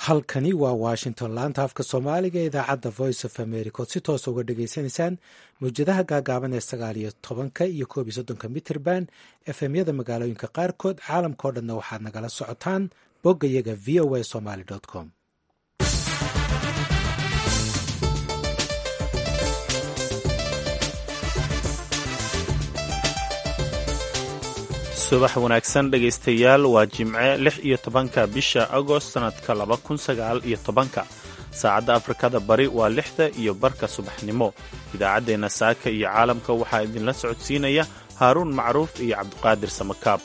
halkani waa washington laanta afka soomaaliga ee idaacadda voice of america ood si toosa uga dhagaysanaysaan mawjadaha gaagaaban ee sagaal iyo tobanka iyo koob iyo soddonka mitrband efemyada magaalooyinka qaarkood caalamkao dhanna waxaad nagala socotaan boggayaga v o a somaly com subax wanaagsan dhegaystayaal waa jimce lix iyo tobanka bisha agost sannadka laba kun sagaal iyo tobanka saacadda afrikada bari waa lixda iyo barka subaxnimo idaacaddeenna saaka iyo caalamka waxaa idinla socodsiinaya haaruun macruuf iyo cabdiqaadir samakaab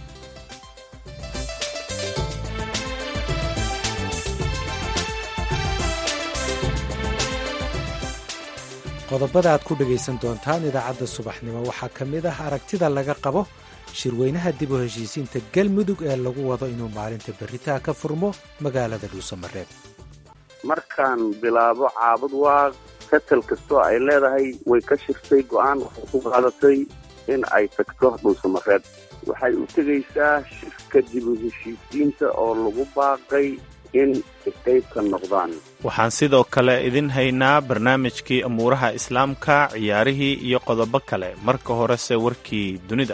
qodobada aad ku dhegaysan doontaan idaacadda subaxnimo waxaa ka mid ah aragtida laga qabo shirweynaha dib u heshiisiinta galmudug ee lagu wado inuu maalinta berritaha ka furmo magaalada dhuusamareeb markaan bilaabo caabud waa katal kastoo ay leedahay way ka shirtay go'aan waxay ku qaadatay in ay tagto dhuusamareeb waxay u tegaysaa shirka dib u heshiisiinta oo lagu baaqay in qaybka noqdaan waxaan sidoo kale idin haynaa barnaamijkii amuuraha islaamka ciyaarihii iyo qodobo kale marka horese warkii dunida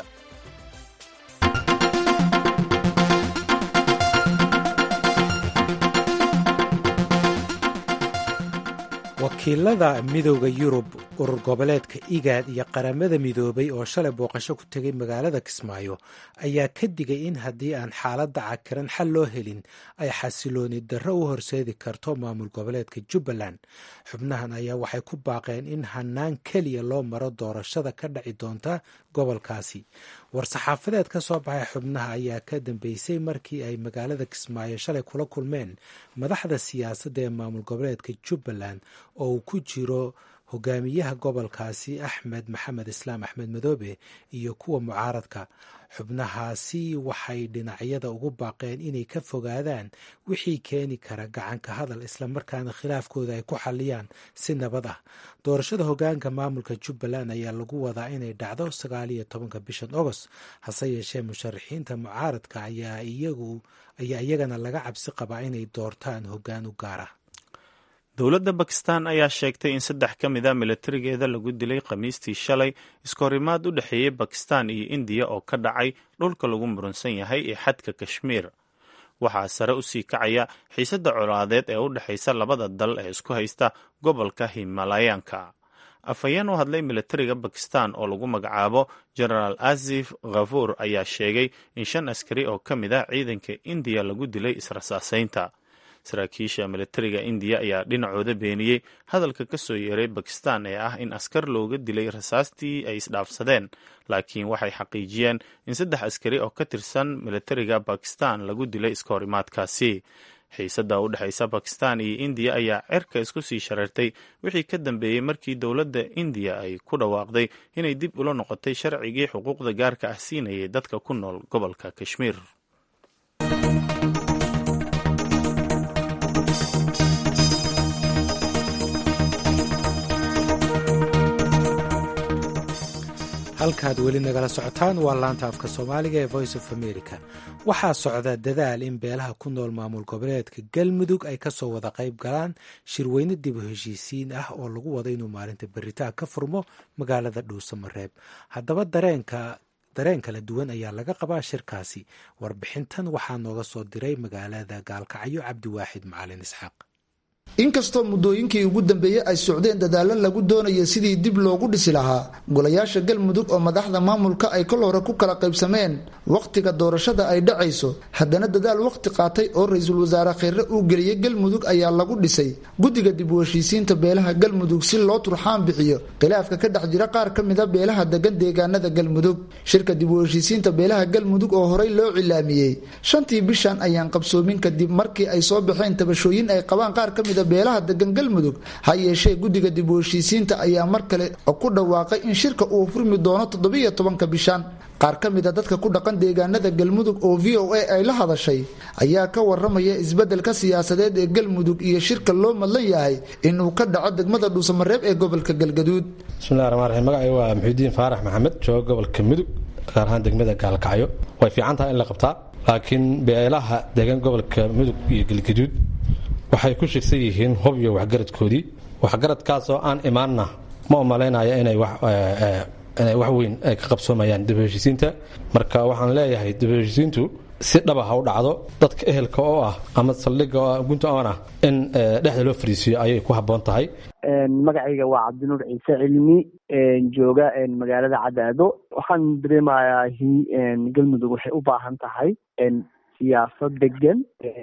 wakiilada midooda yurub urur goboleedka igaad iyo qaramada midoobay oo shalay booqasho ku tegay magaalada kismaayo ayaa ka digay in haddii aan xaaladda cakiran xal loo helin ay xasilooni darro u horseedi karto maamul goboleedka jubbaland xubnahan ayaa waxay ku baaqeen in hanaan keliya loo maro doorashada ka dhaci doonta gobolkaasi war-saxaafadeed ka soo baxay xubnaha ayaa ka dambeysay markii ay magaalada kismaayo shalay kula kulmeen madaxda siyaasadda ee maamul goboleedka jubbaland oo uu ku jiro hogaamiyaha gobolkaasi axmed maxamed islaam axmed madoobe iyo kuwa mucaaradka xubnahaasi waxay dhinacyada ugu baaqeen inay ka fogaadaan wixii keeni kara gacanka hadal islamarkaana khilaafkooda ay ku xaliyaan si nabad ah doorashada hogaanka maamulka jubbaland ayaa lagu wadaa inay dhacdo sagaaliyo tobanka bishan agost hase yeeshee musharaxiinta mucaaradka ayaa iyagana laga cabsi qabaa inay doortaan hogaan u gaar ah dowladda bakistan ayaa sheegtay in saddex ka mid a milatarigeeda lagu dilay khamiistii shalay iskahorimaad u dhexeeyey bakistan iyo indiya oo ka dhacay dhulka lagu muransan yahay ee xadka kashmiir waxaa sare u sii kacaya xiisadda colaadeed ee u dhexaysa labada dal ee isku haysta gobolka himalayanka afhayeen u hadlay milatariga bakistan oo lagu magacaabo genaraal asif khafuur ayaa sheegay in shan askari oo ka mid a ciidanka indiya lagu dilay israsaasaynta saraakiisha milatariga indiya ayaa dhinacooda beeniyey hadalka ka soo yeeray bakistan ee ah in askar looga dilay rasaastii ay isdhaafsadeen laakiin waxay xaqiijiyeen in saddex askari oo ka tirsan milatariga bakistan lagu dilay iskahorimaadkaasi xiisadda u dhexaysa bakistan iyo indiya ayaa cerka isku sii shareertay wixii ka dambeeyey markii dowladda indiya ay ku dhawaaqday inay dib ula noqotay sharcigii xuquuqda gaarka ah siinayay dadka ku nool gobolka kashmiir halkaad weli nagala socotaan waa laanta afka soomaaliga ee voice of america waxaa socda dadaal in beelaha ku nool maamul goboleedka galmudug ay kasoo wada qayb galaan shirweyne dib u heshiisiin ah oo lagu wado inuu maalinta beritaha ka furmo magaalada dhuusamareeb haddaba dareenka dareen kala duwan ayaa laga qabaa shirkaasi warbixintan waxaa nooga soo diray magaalada gaalkacyo cabdiwaaxid macalin isxaaq inkastoo muddooyinkii ugu dambeeyey ay socdeen dadaallo lagu doonaya sidii dib loogu dhisi lahaa golayaasha galmudug oo madaxda maamulka ay kol hore ku kala qaybsameen wakhtiga doorashada ay dhacayso haddana dadaal wakhti qaatay oo ra-iisul wasaare kheyre uu geliyey galmudug ayaa lagu dhisay guddiga dib u heshiisiinta beelaha galmudug si loo turxaan bixiyo khilaafka ka dhex jira qaar ka mida beelaha degan deegaanada galmudug shirka dib u heshiisiinta beelaha galmudug oo horey loo cilaamiyey shantii bishan ayaan qabsoomin kadib markii ay soo baxeen tabashooyin ay qabaan qaar ka mida beelaha degan galmudug ha yeeshee guddiga dib u heshiisiinta ayaa mar kale ku dhawaaqay in shirka uu furmi doono toddobiyo tobanka bishan qaar ka mid a dadka ku dhaqan deegaanada galmudug oo v o a ay la hadashay ayaa ka waramaya isbeddelka siyaasadeed ee galmudug iyo shirka loo madlan yahay inuu ka dhaco degmada dhuusamareeb ee gobolka galgaduud bismillahi raxmaan raxiim magacay waa muxiudiin faarax maxamed jooga gobolka mudug gaar ahaan degmada gaalkacyo way fiican tahay in la qabtaa laakiin beelaha degan gobolka mudug iyo galgaduud waxay ku shirsan yihiin hub iyo waxgaradkoodii waxgaradkaasoo aan imaanna ma umalaynaya inay wax inay wax weyn ay ka qabsoomayaan dib heshiisiinta marka waxaan leeyahay dib heshiisiintu si dhaba ha u dhacdo dadka ehelka oo ah ama saldhiga gunta oon ah in dhexda loo fariisiyo ayay ku habboon tahay magacayga waa cabdinuur ciise cilmi jooga magaalada cadaado waxaan dareemayaa galmudug waxay u baahan tahay siyaasad degan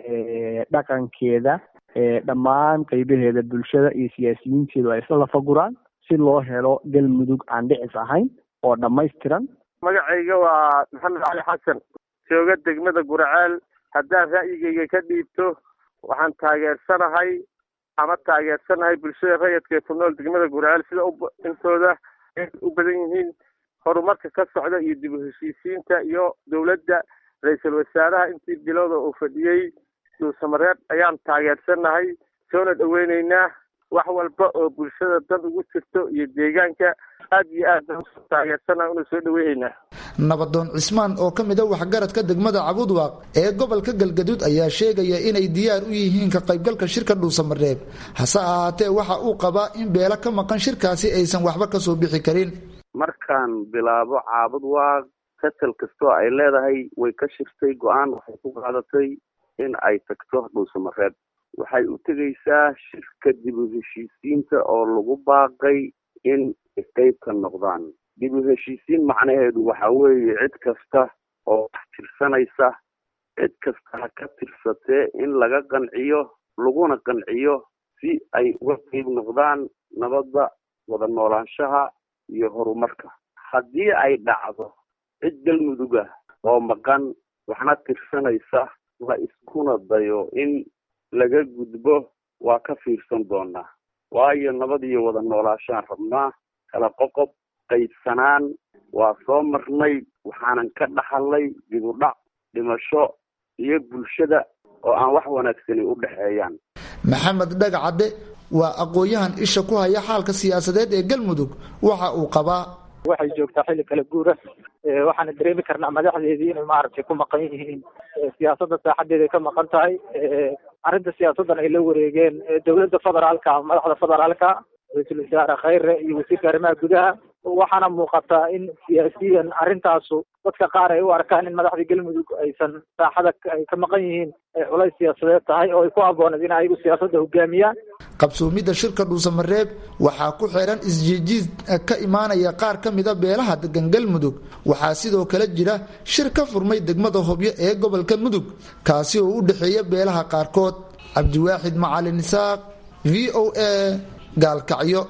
dhaqankeeda dhammaan qeybaheeda bulshada iyo siyaasiyiinteedu ay isla lafaguraan si loo helo galmudug aan dhicis ahayn oo dhammaystiran magacayga waa maxamed cali xasan jooga degmada guraceel haddaan ra'yigayga ka dhiibto waxaan taageersanahay ama taageersanahay bulshada rayidka ee ku nool degmada guraceel sida intooda u badan yihiin horumarka ka socda iyo dib u heshiisiinta iyo dowladda ra-iisul wasaaraha intii bilowda uu fadhiyey dhuusamareeb ayaan taageersanahay soona dhaweyneynaa wax walba oo bulshada dan ugu jirto iyo deegaanka aad iyo aad baan usoo taageersanaha una soo dhaweyneynaa nabadoon cismaan oo ka mid a waxgaradka degmada cabudwaaq ee gobolka galgaduud ayaa sheegaya inay diyaar u yihiin ka qaybgalka shirka dhuusamareeb hase ahaatee waxa uu qabaa in beelo ka maqan shirkaasi aysan waxba kasoo bixi karin markaan bilaabo caabud waaq katal kastoo ay leedahay way ka shirtay go-aan waxay ku qaadatay in ay tagto dhuusamareeb waxay u tegaysaa shirka dib u heshiisiinta oo lagu baaqay in qayb ka noqdaan dib u heshiisiin macnaheedu waxa weeye cid kasta oo wax tirsanaysa cid kasta ha ka tirsatee in laga qanciyo laguna qanciyo si ay uga qayb noqdaan nabadda wada noolaanshaha iyo horumarka haddii ay dhacdo cid galmuduga oo maqan waxna tirsanaysa la iskuna dayo in laga gudbo waa ka fiirsan doonaa waayo nabad iyo wada noolaashaan rabnaa kala qoqob qaybsanaan waa soo marnay waxaanan ka dhaxalnay dibudhac dhimasho iyo bulshada oo aan wax wanaagsani u dhexeeyaan maxamed dhagacadde waa aqoon-yahan isha ku haya xaalka siyaasadeed ee galmudug waxa uu qabaa waxay joogtaa xilli kala guura waxaana dareemi karnaa madaxdeedii inay maaragtay ku maqan yihiin siyaasadda saaxadeeda ay ka maqan tahay arrinta siyaasaddan ay la wareegeen dowladda federaalka madaxda federaalka ra-iisul wasaare khayre iyo wasiirka arrimaha gudaha waxaana muuqataa in siyaasiyan arrintaasu dadka qaar ay u arkaan in madaxda galmudug aysan saaxada ay ka maqan yihiin ay culays siyaasadeed tahay oo ay ku habbooneed in ayagu siyaasadda hogaamiyaan qabsoomidda shirka dhuusamareeb waxaa ku xiran isjiijiid ka imaanaya qaar ka mida beelaha degan galmudug waxaa sidoo kale jira shir ka furmay degmada hobyo ee gobolka mudug kaasi oo u dhexeeya beelaha qaarkood cabdiwaaxid macalin isaaq v o a gaalkacyo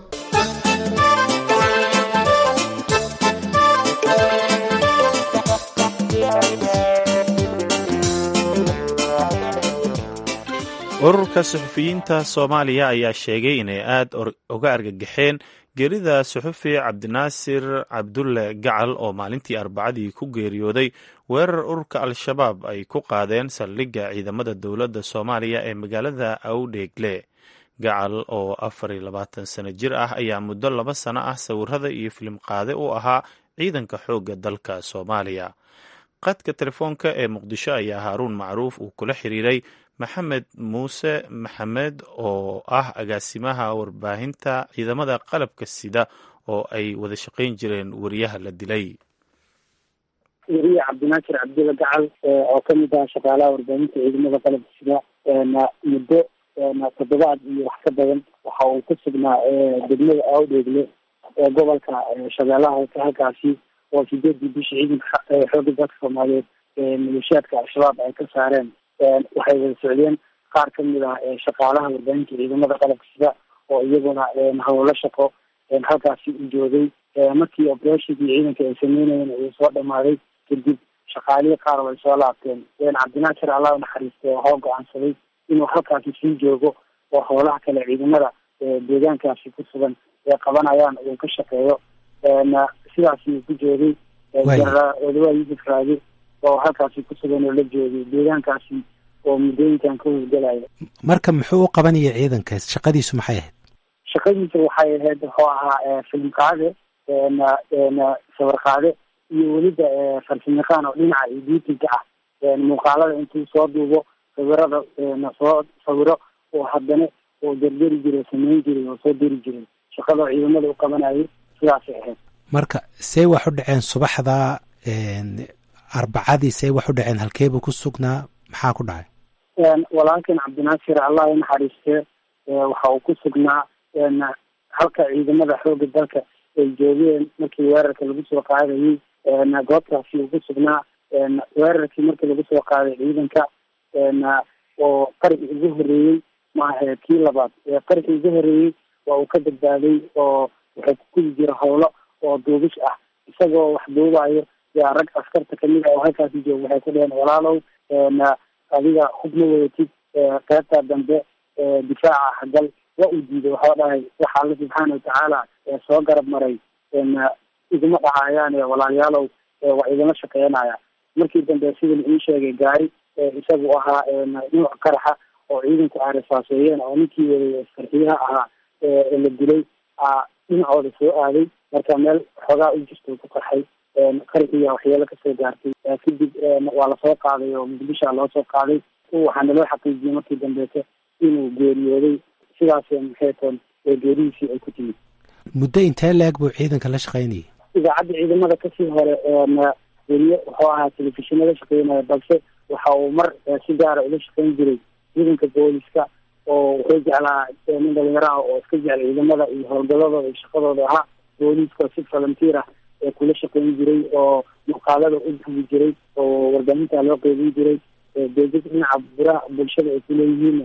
ururka suxufiyiinta soomaaliya ayaa sheegay inay aad uga argagaxeen geerida suxufi cabdinaasir cabdulle gacal oo maalintii arbacadii ku geeriyooday weerar ururka al-shabaab ay ku qaadeen saldhigga ciidamada dowladda soomaaliya ee magaalada awdheegle gacal oo afar iyo labaatan sano jir ah ayaa muddo laba sano ah sawirada iyo filim qaade u ahaa ciidanka xoogga dalka soomaaliya qadka telefoonka ee muqdisho ayaa haaruun macruuf uu kula xiriiray maxamed muuse maxamed oo ah agaasimaha warbaahinta ciidamada qalabka sida oo ay wada shaqayn jireen wariyaha la dilay weriye cabdinaasir cabdilla gacal oo kamid ah shaqaalaha warbaahinta ciidamada qalabka sida muddo toddobaad iyo wax ka badan waxa uu ku sugnaa degmada awdheegle ee gobolka shabeellaha hoose halkaasi oo sideedii bishii ciidanka xoogga dalka soomaaliyeed maleeshiyaadka al-shabaab ay ka saareen waxay wada socdeen qaar kamid ah shaqaalaha warbaahinta ciidamada qalabka sida oo iyaguna howlo shaqo halkaasi u joogay markii operatinkii ciidanka ay sameynayeen uu soo dhamaaday kadib shaqaalihii qaar way soo laabteen cabdinaasir allah naxariiste waxoo go-aansaday inuu halkaasi sii joogo oo howlaha kale ciidamada deegaankaasi ku sugan ee qabanayaan uu ka shaqeeyo sidaasi ku joogay odawaa yusuf raage oo halkaasi ku sugan oo la joogay deegaankaasi oo muddooyinkan ka howlgelaya marka muxuu u qabanaya ciidankaas shaqadiisu maxay ahayd shaqadiisa waxay ahayd wuxuu ahaa filim qaade sawir qaade iyo weliba farsamayaqaan oo dhinaca editinka ah muuqaalada intuu soo duubo sawirada soo sawiro oo haddana oo dardari jiray oo sameyn jiray oo soo diri jiray shaqada ciidamada u qabanayay sidaasay ahayd marka say wax u dhaceen subaxda arbacadii say wax u dhaceen halkeebuu ku sugnaa maxaa ku dhacay walaalkan cabdinaasir allah u naxariistee waxa uu ku sugnaa halka ciidamada xooga dalka ay joogeen markii weerarka lagu soo qaadayay goobtaasi uu ku sugnaa weerarkii markii lagu soo qaaday ciidanka oo qarigii ugu horeeyey maaha kii labaad qarigii ugu horeeyey waa uu ka badbaaday oo wuxuu ku kudi jira howlo oo duubish ah isagoo wax duubayo yaa rag askarta kamid ah oo halkaasi jooga waxay ku dheheen walaalow adiga hub ma wadatid qeybta dambe difaaca hagal waa uu diiday waxaa dhahay waxa alla subxaana watacaala soo garab maray iguma dhacayaane walaalayaalow waa idinla shaqeynaya markii dambe sida la ii sheegay gaari isagu ahaa nuuc qaraxa oo ciidanku ay rasaaseeyeen oo ninkii waday sarxiyaha ahaa la dilay dhinacooda soo aaday marka meel xoogaa u jirta ku qarxay qarxiya waxyeelo kasoo gaartay kadib waa lasoo qaaday oo muqdisha loo soo qaaday waxaana loo xaqiijiyey markii dambeete inuu geeriyooday sidaas maxay toon geerihiisii ay ku timid muddo intee la-eg buu ciidanka la shaqaynayay idaacadda ciidamada kasii hore weliye wuxuu ahaa telefishinada shaqeynaya balse waxa uu mar si gaara ula shaqeyn jiray ciidanka booliska oo wuxuu jeclaa nin dhalinyaraha oo iska jecel ciidamada iyo howlgaladooda iyo shaqadooda ahaa booliska si volunteer ah ee kula shaqeyn jiray oo muuqaalada u dugi jiray oo warbaahinta loo qeybin jiray deejad dhinaca buraha bulshada ay kuleeyihiin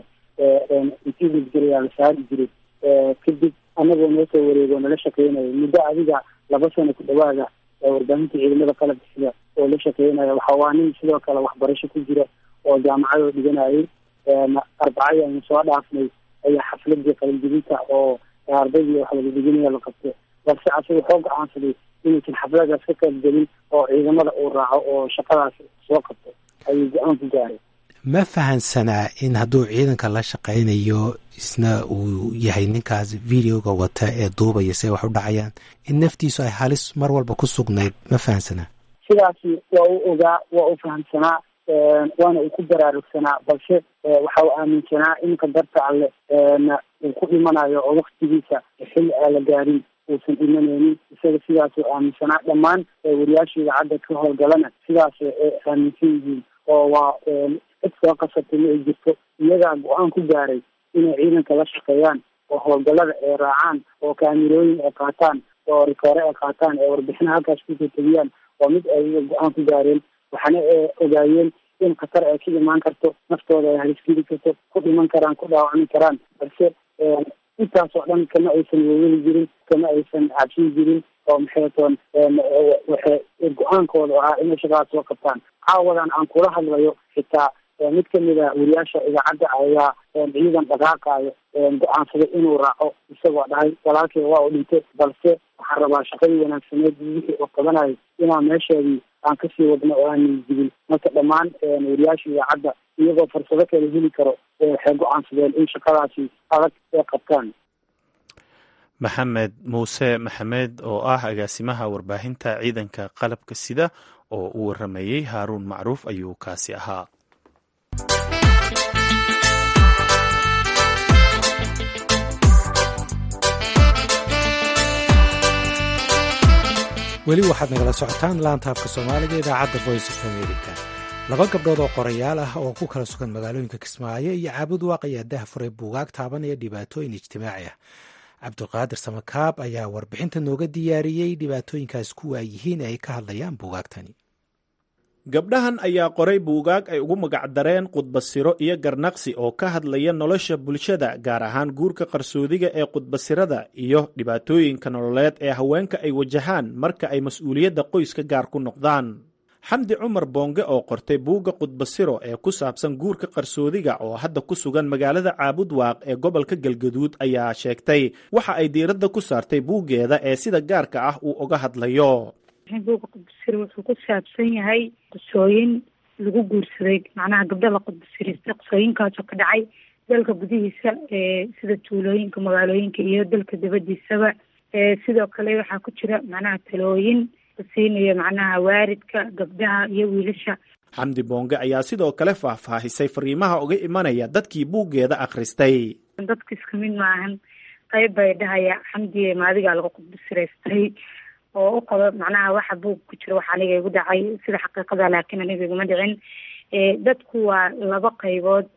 intii jiray la saari jiray kadib anagoo noo soo wareego nala shaqeynayo muddo adiga laba sano ku dhawaada warbaahinta ciidamada qalabka sida oo la shaqeynaya waxa waa nin sidoo kale waxbarasho ku jira oo jaamacadoo dhiganayay arbacadii aynu soo dhaafnay ayaa xafladii qalinjibinta oo ardaydii wax wada dhiganaya la qabtay balse asaga waxoo go-aansaday inuusan xafladaas ka qayb gelin oo ciidamada uu raaco oo shaqadaas soo qabto ayuu go-aan ku gaaray ma fahansanaa in hadduu ciidanka la shaqaynayo isna uu yahay ninkaas videoga wata ee duubaya say wax u dhacayaan in naftiisu ay halis mar walba ku sugnayd ma fahansanaa sidaasi waa u ogaa waa u fahamsanaa waana uu ku baraarugsanaa balse waxa uu aaminsanaa in qadarta alle uu ku dhimanayo oo waktigiisa xilli aan la gaarin uusan imaneynin isaga sidaasuu aaminsanaa dhammaan wariyaasha idaacadda ka howlgalana sidaas ay aaminsan yihiin oo waa cid soo qasabtay ma ay jirto iyagaa go-aan ku gaaray inay ciidanka la shaqeeyaan oo howlgalada ay raacaan oo kaamirooyin ay qaataan oo rikoore ay qaataan ee warbixina halkaas kusoo tegiyaan waa mid ay go-aan ku gaareen waxaana ay ogaayeen in khatar ay ka imaan karto naftooda ay haliskidi karto ku dhiman karaan ku dhaawacmi karaan balse intaas oo dhan kama aysan weweli jirin kama aysan cabsin jirin oo maxay toon waxay go-aankooda ahaa inay shaqadaas soo qabtaan caawadan aan kula hadlayo xitaa mid kamid a wariyaasha idaacadda ayaa ciidan dhaqaaqaayo go-aansaday inuu raaco isagoo dhahay walaalkay waa u dhintay balse waxaan rabaa shaqadii wanaagsaneed wixii oo qabanayo inaan meesheedii aan kasii wadno oo aanan jibin marka dhammaan wariyaasha idaacadda iyagoo fursado kale heli karo waxay go-aansadeen in shaqadaasi adag ay qabtaan maxamed muuse maxamed oo ah agaasimaha warbaahinta ciidanka qalabka sida oo uu waramayey haaruun macruuf ayuu kaasi ahaa weli waxaad nagala socotaan laanta afka soomaaliga idaacadda voice of america laba gabdhood oo qorayaal ah oo ku kala sugan magaalooyinka kismaayo iyo caabud waaq ayaa dah furay buugaag taabanaya dhibaatooyin ijtimaaci ah cabdiqaadir samakaab ayaa warbixinta nooga diyaariyey dhibaatooyinkaas kuwa ay yihiin ee ay ka hadlayaan buugaagtani gabdhahan ayaa qoray buugaag ay ugu magacdareen qudbasiro iyo garnaqsi oo ka hadlaya nolosha bulshada gaar ahaan guurka qarsoodiga ee qudbasirada iyo dhibaatooyinka nololeed ee haweenka ay wajahaan marka ay mas-uuliyadda qoyska gaar ku noqdaan xamdi cumar boonge oo qortay buugga qudbasiro ee ku saabsan guurka qarsoodiga oo hadda ku sugan magaalada caabud waaq ee gobolka galgaduud ayaa sheegtay waxa ay diiradda ku saartay buuggeeda ee sida gaarka ah uu uga hadlayo buuga qudbasiro wuxuu ku saabsan yahay qisooyin lagu guursaday macnaha gabdho la qudbasiristay qisooyinkaasoo ka dhacay dalka gudihiisa sida tuulooyinka magaalooyinka iyo dalka dabadiisaba sidoo kale waxaa ku jira macnaha talooyin la siinayo macnaha waaridka gabdhaha iyo wiilasha xamdi boonge ayaa sidoo kale faahfaahisay fariimaha uga imanaya dadkii buuggeeda akhristay dadku isku mid maahan qayb bay dhahaya xamdiye maadigaa lagu qudbisiraystay oo u qabo macnaha waxa buug ku jiro wax aniga igu dhacay sida xaqiiqada laakiin aniga iguma dhicin dadku waa laba qaybood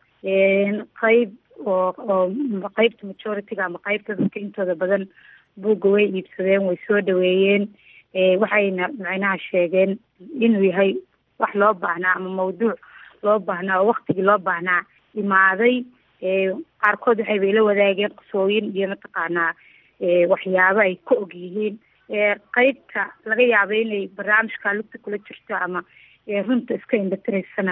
qayb oo oo qaybta majority-ga ama qaybta dadka intooda badan buugga way iibsadeen way soo dhaweeyeen waxayna macnaha sheegeen inuu yahay wax loo baahnaa ama mawduuc loo baahnaa oo waktigii loo baahnaa imaaday qaarkood waxay bay la wadaageen qisooyin iyo mataqaanaa waxyaabo ay ka og yihiin qaybta laga yaaba inay barnaamijka lugta kula jirto ama runta iska indhatiraysana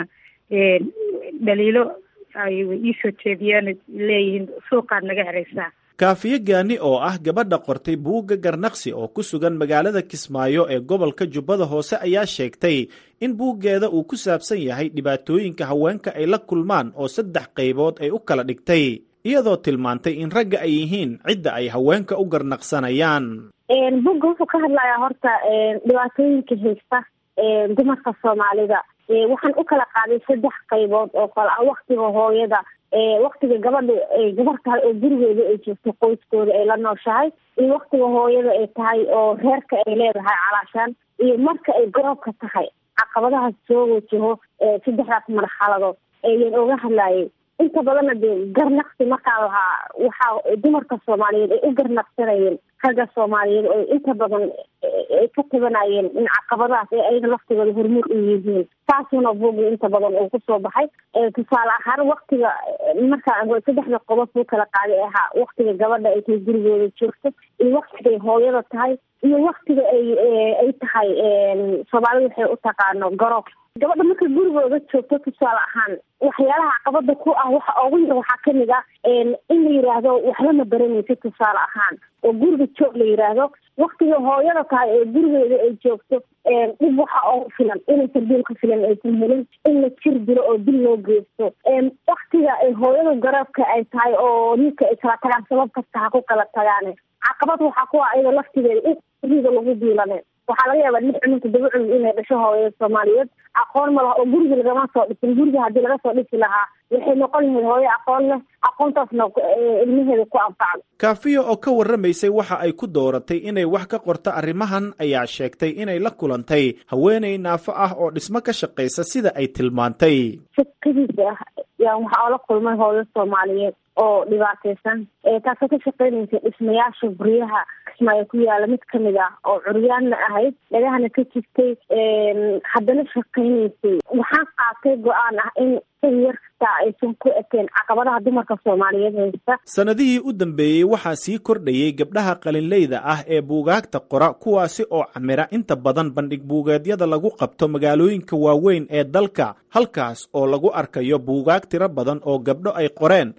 dhaliilo ay iisoo jeediyeen leeyihiin suuqaad naga hereysaa kaafiye gaani oo ah gabadha qortay buugga garnaqsi oo ku sugan magaalada kismaayo ee gobolka jubbada hoose ayaa sheegtay in buuggeeda uu ku saabsan yahay dhibaatooyinka haweenka ay la kulmaan oo saddex qaybood ay u kala dhigtay iyadoo tilmaantay in ragga ay yihiin cidda ay haweenka u garnaqsanayaan buugga wuxuu ka hadlayaa horta dhibaatooyinka haysta dumarka soomaalida waxaan u kala qaaday saddex qaybood oo kale ah waktiga hooyada waktiga gabadha gabar tahay oo gurigeeda ay joogto qoyskooda ay la nooshahay iyo waktiga hooyada ay tahay oo reerka ay leedahay calaashaan iyo marka ay garoobka tahay caqabadaha soo wajaho saddexdaas marxaladood ayaan oga hadlayay inta badanna dee garnaqsi markaa lahaa waxaa dumarka soomaaliyeed ay u garnaqsanayeen ragga soomaaliyeed oo inta badan ay ka tabanayeen in caqabadahaas ee ayaga laftigooda hormuud u yihiin saasuna buugi inta badan uu kusoo baxay tusaale ahaan waktiga markaa saddexda qodob buu kala qaaday ahaa waktiga gabadha ay tahay gurigooda joogto iyo waktigay hooyada tahay iyo waktiga ay ay tahay soomaalida waxay u taqaano garoob gabadha marka gurigooda joogto tusaale ahaan waxyaalaha caqabada ku ah waxa ugu yar waxaa kamid ah in la yiraahdo waxba ma baranaysa tusaale ahaan oo guriga joog la yiraahdo waktiga hooyada tahay ee gurigeeda ay joogto dhib waxa ugu filan inaysan dil ka filan aysan helin in la jir dilo oo dil loo geysto waktiga ay hooyada garoobka ay tahay oo ninka ay kala tagaan sabab kasta ha ku kala tagaan caqabad waxaa ku ah iyada laftigeeda in riga lagu diilane waxaa laga yaabaa lix cunug toddoba cunug inay dhasho hooyada soomaaliyeed aqoon ma laha oo guriga lagama soo dhisin guriga haddii laga soo dhisi lahaa waxay noqon lahayd hooyo aqoon leh aqoontaasna ilmaheeda ku anfacdo kaafiya oo ka warramaysay waxa ay ku dooratay inay wax ka qorto arrimahan ayaa sheegtay inay la kulantay haweenay naafo ah oo dhismo ka shaqaysa sida ay tilmaantay shakadiisa ah yaan waxaa oola kulmay hooyo soomaaliyeed oo dhibaataysan taasoo ka shaqeynaysa dhismayaasha guryaha kismaayo ku yaala mid kamid ah oo curyaanna ahayd dhagahana ka jirtay haddana shaqeynaysay waxaan qaatay go-aan ah in yar kastaa aysan ku ekeen caqabadaha dumarka soomaaliyeed haysta sannadihii u dambeeyey waxaa sii kordhayey gabdhaha qalinleyda ah ee buugaagta qora kuwaasi oo camira inta badan bandhig buugeedyada lagu qabto magaalooyinka waaweyn ee dalka halkaas oo lagu arkayo buugaag tiro badan oo gabdho ay qoreen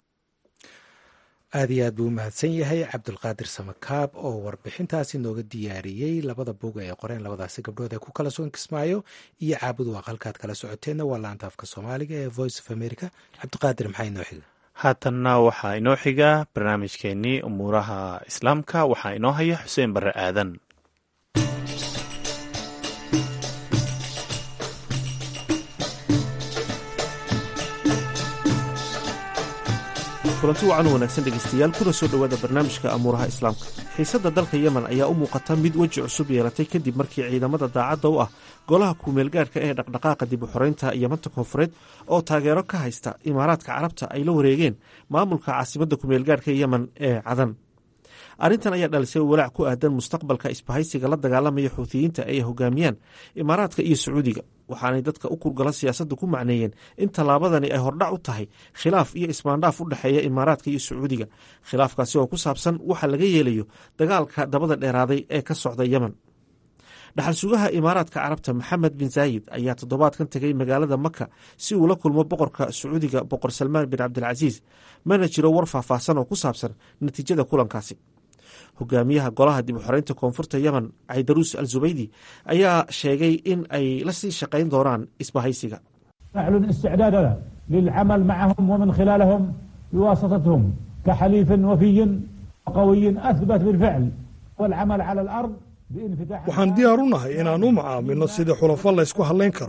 aad iyo aad buu u mahadsan yahay cabdulqaadir samakaab oo warbixintaasi nooga diyaariyey labada buug ay qoreen labadaasi gabdhood ee ku kala sugan kismaayo iyo caabud waaq halkaad kala socoteenna waa laanta afka soomaaliga ee voice of america cabdiqaadir maxaa inoo xiga haatanna waxaa inoo xiga barnaamijkeenii umuuraha islaamka waxaa inoo haya xuseen barre aadan kulanti wacan wanaagsan dhegaystayaal kuna soo dhowaada barnaamijka amuuraha islaamka xiisadda dalka yemen ayaa u muuqata mid weji cusub yeelatay kadib markii ciidamada daacadda u ah golaha kumeelgaarhka ee dhaqdhaqaaqa dib u xoreynta yamanta koonfureed oo taageero ka haysta imaaraadka carabta ay la wareegeen maamulka caasimadda kumeelgaarhka yemen ee cadan arrintan ayaa dhalisay walaac ku aadan mustaqbalka isbahaysiga la dagaalamaya xuutiyiinta ay hogaamiyaan imaaraadka iyo sacuudiga waxaanay dadka u kurgala siyaasadda ku macneeyeen in tallaabadani ay hordhac u tahay khilaaf iyo ismaandhaaf u dhexeeya imaaraadka iyo sacuudiga khilaafkaasi oo ku saabsan waxa laga yeelayo dagaalka dabada dheeraaday ee ka socda yemen dhaxal sugaha imaaraadka carabta maxamed bin zaayid ayaa toddobaadkan tegay magaalada maka si uu la kulmo boqorka sacuudiga boqor salmaan bin cabdilcasiis mana jiro war faahfaahsan oo ku saabsan natiijada kulankaasi hogaamiyaha golaha dib u xoreynta koonfurta yemen caydaruus al zubaydi ayaa sheegay in ay la sii shaqayn doonaan isbahaysiga نعلن استعدادنا للعمل معهم ومن خلالهم بواسطتهم كحليف وفي وقوي أثبت بالفعل والعمل على الأرض waxaan diyaar u nahay inaan u macaamilno sidii xulafo laysku hadlayn karo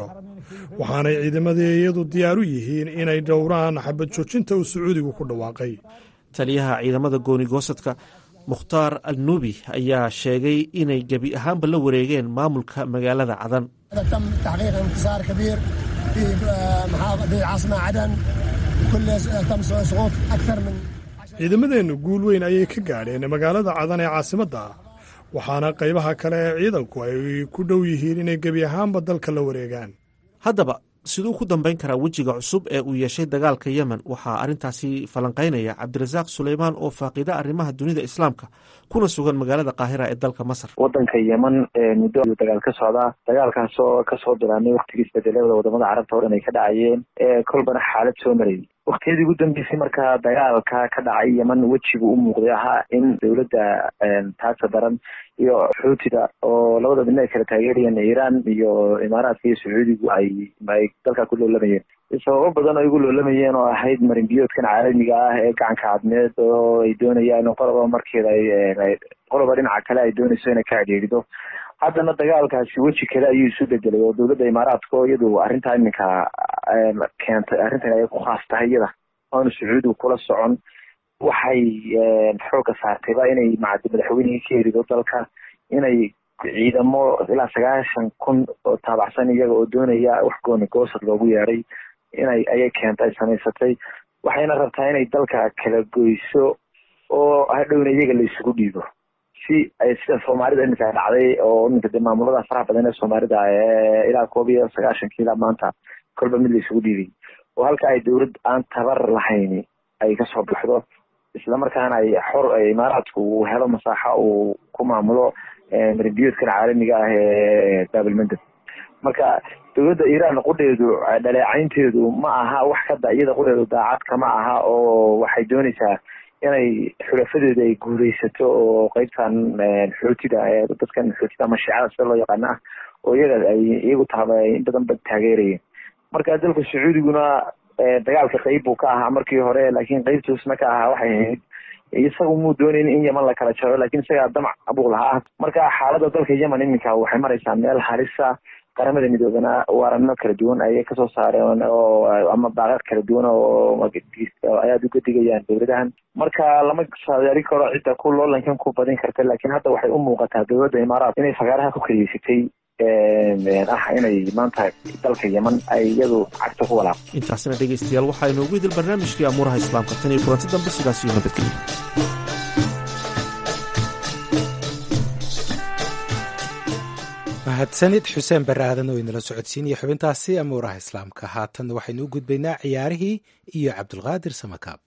waxaanay ciidamadii iyadu diyaar u yihiin inay dhowraan xabad joojinta uu sacuudigu ku dhawaaqay taliyaha ciidamada gooni-goosadka mukhtaar al nuubi ayaa sheegay inay gebi ahaanba la wareegeen maamulka magaalada cadan تم تحقيق انتصار كبير في محافظة عاصمة عدن كل تم سقوط أكثر من ciidamadeennu guul weyn ayay ka gaadheen magaalada cadan ee caasimadda ah waxaana qaybaha kale ee ciidanku ay ku dhow yihiin inay gebi ahaanba dalka la wareegaan haddaba siduu ku dambayn karaa wejiga cusub ee uu yeeshay dagaalka yemen waxaa arrintaasi falanqaynaya cabdirasaaq suleymaan oo faaqida arrimaha dunida islaamka kuna sugan magaalada qaahira ee dalka masar wadanka yemen muddo ayuu dagaal ka socdaa dagaalkaas oo kasoo bilaabmay waktigii isbedelada wadamada carabta o dhan ay ka dhacayeen kolbana xaalad soo marayay waktiyadii ugu dambeysay markaa dagaalka ka dhacay yemen wejigu u muuqday ahaa in dowladda taagta daran iyo xuutida oo labada midna ay kala taageerayeen iiraan iyo imaaraadka iyo sacuudigu ay ay dalka ku loolamayeen sababo badan oo igu loolamayeen oo ahayd marinbiyoodkan caalamiga ah ee gacanka cadmeed oo ay doonayaan qoloba markeeda ay qoloba dhinaca kale ay doonayso inay ka adheerido haddana dagaalkaasi weji kale ayuu isu bedelay oo dowladda imaaraadka oo iyadu arrintaa iminka keentay arrintan ay ku khaas tahay iyada oonu sacuudigu kula socon waxay xoogga saartayba inay madaxweynihii ka herido dalka inay ciidamo ilaa sagaashan kun oo taabacsan iyaga oo doonaya wax gooni goosad loogu yeeday inay ayay keentay samaysatay waxayna rabtaa inay dalka kala goyso oo hadhowna iyaga la isugu dhiibo si ay sida soomaalida iminka dhacday oo iminka de maamulada faraha badan ee soomaalida ilaa koob iyo sagaashankii ilaa maanta kolba mid la isugu dhiibay oo halka ay dowlad aan tabar lahayni ay kasoo baxdo islamarkaana ay xor imaaraadku uu helo masaaxo uu ku maamulo marinbiyoodkan caalamiga ah ee baabilmandab marka dowladda iiraan qudheedu dhaleecaynteedu ma aha wax kada iyada qudheedu daacad kama aha oo waxay doonaysaa inay xulafadeedu ay guuleysato oo qeybtan xootida dadkan xootida ama shiicada sida loo yaqaana ah oo iyaga ay iyagu taaba in badan ba taageerayeen marka dalka sacuudiguna dagaalka qeyb buu ka ahaa markii hore laakiin qeybtuusna ka ahaa waxay ahayd isaga muu doonayn in yeman la kala jaro lakin isagaa damac abuuq lahaa marka xaaladda dalka yemen iminka waxay maraysaa meel halisa qaramada midoobana waarano kala duwan ayay kasoo saareen oo ama baaqad kala duwan oo ayaad uga digayaan dowladahan marka lama sadeeri karo cidda ku loolankan ku badin karta lakin hadda waxay u muuqataa dowladda imaaraat inay fagaaraha ku kaliyeysatay ah inay maanta dalka yemen ay iyadu cagta ku walaaq intaasina dhegeystayaal waxaa inoogu idil barnaamijkii amuuraha islaamka tan iyo kulanti dambe sidaas iyo nabadgelyo mahadsanid xuseen bare aadan oo inala socodsiinaya xubintaasi amuuraha islaamka haatanna waxaynu u gudbaynaa ciyaarihii iyo cabdulqaadir samakaab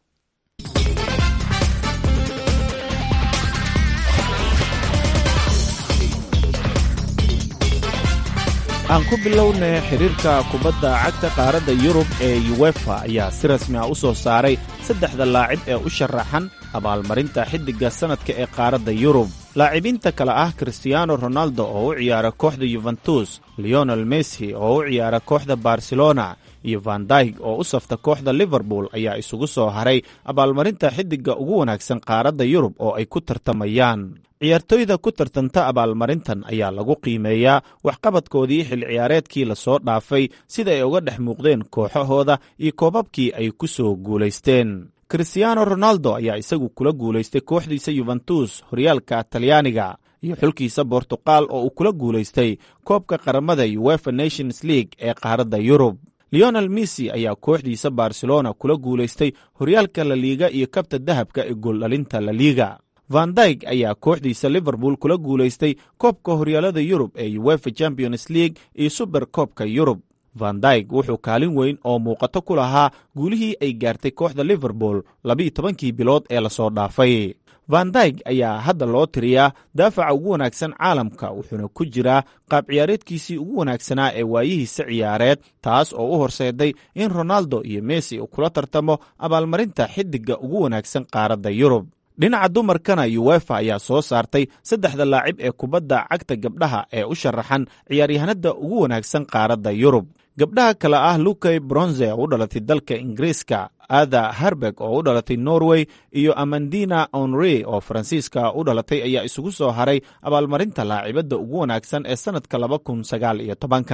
aan ku bilownay xidhiirka kubadda cagta qaaradda yurub ee yuwefa ayaa si rasmi ah u soo saaray saddexda laacib ee u sharaxan abaalmarinta xiddigga sannadka ee qaaradda yurub laacibiinta kale ah kristiyaano ronaldo oo u ciyaara kooxda yuventus leonel messi oo u ciyaara kooxda barcelona iyo vandayg oo u safta kooxda liverpool ayaa isugu soo haray abaalmarinta xiddigga ugu wanaagsan qaaradda yurub oo ay ku tartamayaan ciyaartoyda ku tartanta abaalmarintan ayaa lagu qiimeeyaa waxqabadkoodii xil ciyaareedkii lasoo dhaafay sida ay uga dhex muuqdeen kooxahooda iyo koobabkii ay ku soo guulaysteen kristiyaano ronaldo ayaa isagu kula guulaystay kooxdiisa yuventus horyaalka talyaaniga iyo xulkiisa bortuqal oo uu kula guulaystay koobka qaramada uefa nations league ee qaaradda yurub leonel missy ayaa kooxdiisa barcelona kula guulaystay horyaalka laliiga iyo kabta dahabka ee gooldhalinta laliiga vandayg ayaa kooxdiisa liverpool kula guulaystay koobka horyaalada yurub ee uefa champions league iyo suber koobka yurub vandayg wuxuu kaalin weyn oo muuqato ku lahaa guulihii ay gaartay kooxda liverpool labiiyo tobankii bilood ee lasoo dhaafay vandayg ayaa hadda loo tiriyaa daafaca ugu wanaagsan caalamka wuxuuna ku jiraa qaab ciyaareedkiisii ugu wanaagsanaa ee waayihiisa ciyaareed taas oo u horseeday in ronaldo iyo messi uu kula tartamo abaalmarinta xiddigga ugu wanaagsan qaaradda yurub dhinaca dumarkana yuwefa ayaa soo saartay saddexda laacib ee kubadda cagta gabdhaha ee u sharaxan ciyaaryahanada ugu wanaagsan qaaradda yurub gabdhaha kale ah lukey bronze oo u dhalatay dalka ingiriiska ada harbeg oo u dhalatay norway iyo amandina onre oo faransiiska u dhalatay ayaa isugu soo haray abaalmarinta laacibadda ugu wanaagsan ee sannadka laba kun sagaal iyo tobanka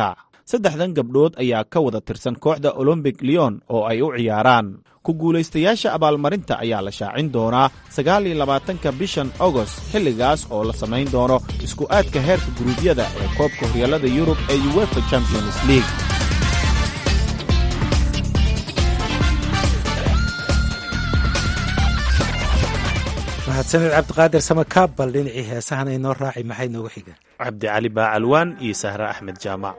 saddexdan gabdhood ayaa ka wada tirsan kooxda olombic leon oo ay u ciyaaraan ku guulaystayaasha abaalmarinta ayaa la shaacin doonaa sagaal iyo labaatanka bishan agost xilligaas oo la samayn doono isku aadka heerka guruubyada ee koobka horyaalada yurub ee uwefa champions league mahadsaned cabdiqaadir samakaab bal dhinacii heesahana inoo raaci maxay noogu xigaan cabdicali baacalwaan iyo sahre axmed jaamac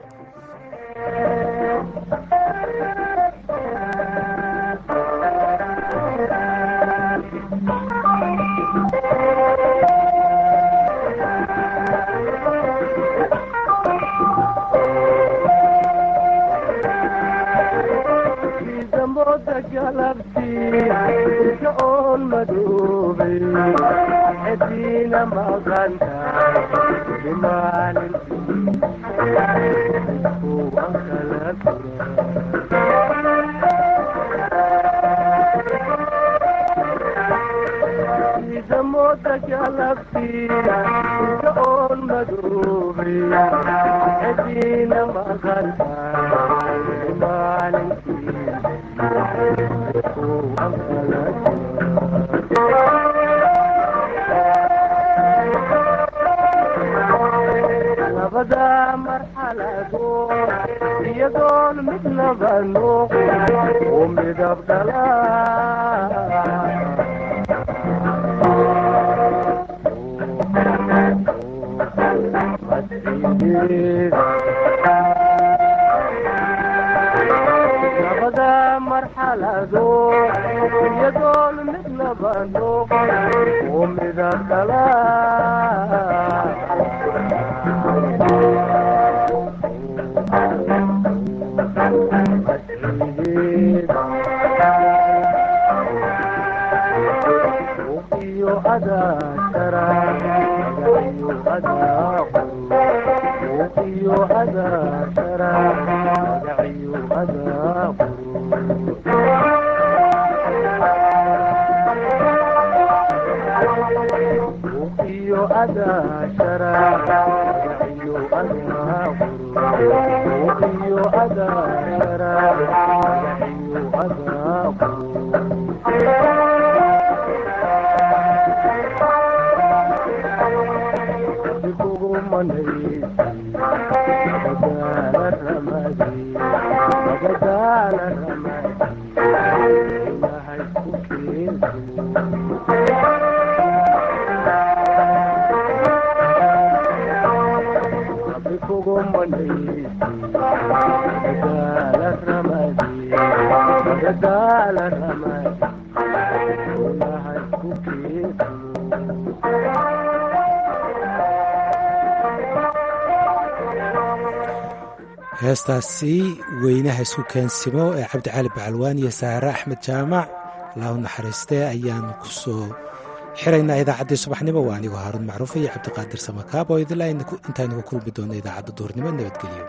heestaasi weynaha isku keensimo ee cabdicali bacalwaan iyo saare axmed jaamac lahu naxariistee ayaanu ku soo xiraynaa idaacaddii subaxnimo waa anigoo haaruun macruuf iyo cabdiqaadir samakaab oo idil intaaynugu kulmi doonno idaacadda duhurnimo nabadgelyo